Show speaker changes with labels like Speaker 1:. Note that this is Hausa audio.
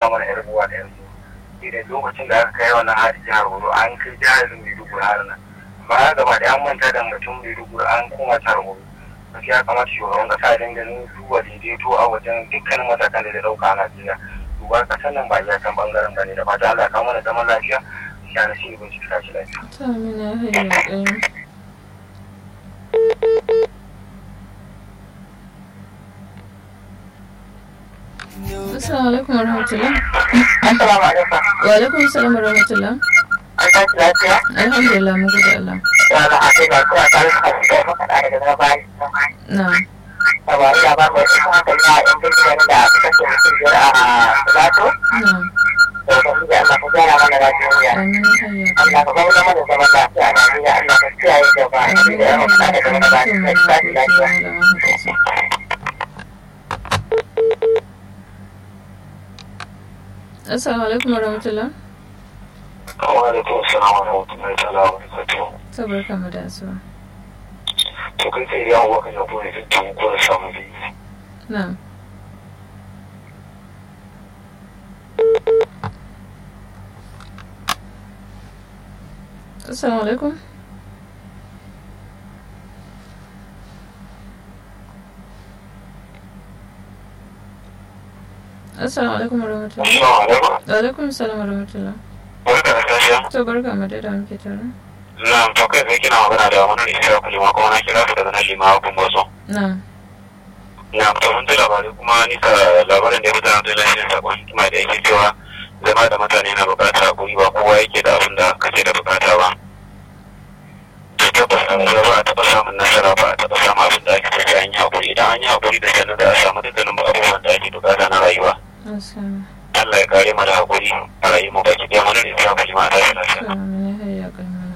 Speaker 1: mana yar uwa da yanzu idan lokacin da aka kai wannan hari jihar Oyo an kai jihar Maiduguri har nan ba gaba da an manta da mutum Maiduguri an koma jihar Oyo gaskiya kamata shugaban kasa ya dinga duba daidaito a wajen dukkanin matakan da ya dauka a Najeriya duba kasan nan ba ya kan bangaren bane da fata Allah ya kawo mana zaman lafiya ya na shi ibn shi lafiya
Speaker 2: ta amina hayya kai Assalamu alaikum wa rahmatullah.
Speaker 3: Assalamu alaikum.
Speaker 2: Wa alaikum assalam wa rahmatullah.
Speaker 3: An tashi lafiya?
Speaker 2: Alhamdulillah mun gode Allah.
Speaker 3: Ya na haɗe ba kuwa tare da kasu da maka ɗaya daga bayan.
Speaker 2: Na.
Speaker 3: Yawa ina ba mai cikin hankali na yan jirgin da aka kashe mutum biyar a Filato.
Speaker 2: Na.
Speaker 3: Da ubangiji Allah ka gyara mana lafiya.
Speaker 2: Amin hayya kai.
Speaker 3: Allah ka bauna mana zaman lafiya a Najeriya. Allah ka kiyaye gaba.
Speaker 2: Amin
Speaker 3: Da yawan kuɗa daga wani ba
Speaker 2: hayya
Speaker 3: da tashi lafiya.
Speaker 2: kai. Assalamu alaikum wa rahmatullah.
Speaker 1: wa alaikum assalam wa rahmatullahi ta'ala wa barakatuh
Speaker 2: Sabar kama da asuwa.
Speaker 1: to kai sai yawon wakan yabo ne tun ko da samu biyu
Speaker 2: Na. Assalamu alaikum. Assalamu alaikum warahmatullahi.
Speaker 1: assalamu alaikum
Speaker 2: Wa alaikum assalam warahmatullahi.
Speaker 1: barka da tafiya
Speaker 2: To barka mu dai da muke tare.
Speaker 1: na to kai sai kina magana da wani isa kulima kuma na kira su daga nan lima kun boso
Speaker 2: Na.
Speaker 1: na to mun ji labarai kuma ni ka labarin da ya fitar da lafiyar sakon hikima da yake cewa zama da mutane na bukata hakuri ba kowa yake da abin da kake da bukata ba to tabbas a rayuwa ba a taɓa samun nasara ba a taɓa samun abin da ake tafiya an yi hakuri idan an yi hakuri da sannan da a samu dukkanin abubuwan da ake bukata na rayuwa
Speaker 2: Assalamu
Speaker 1: Allah ya kare mu da hakuri a rayuwar mu baki ɗaya mu ne ta kalima a tashi lafiya
Speaker 2: alaikum. Ya hayya kai.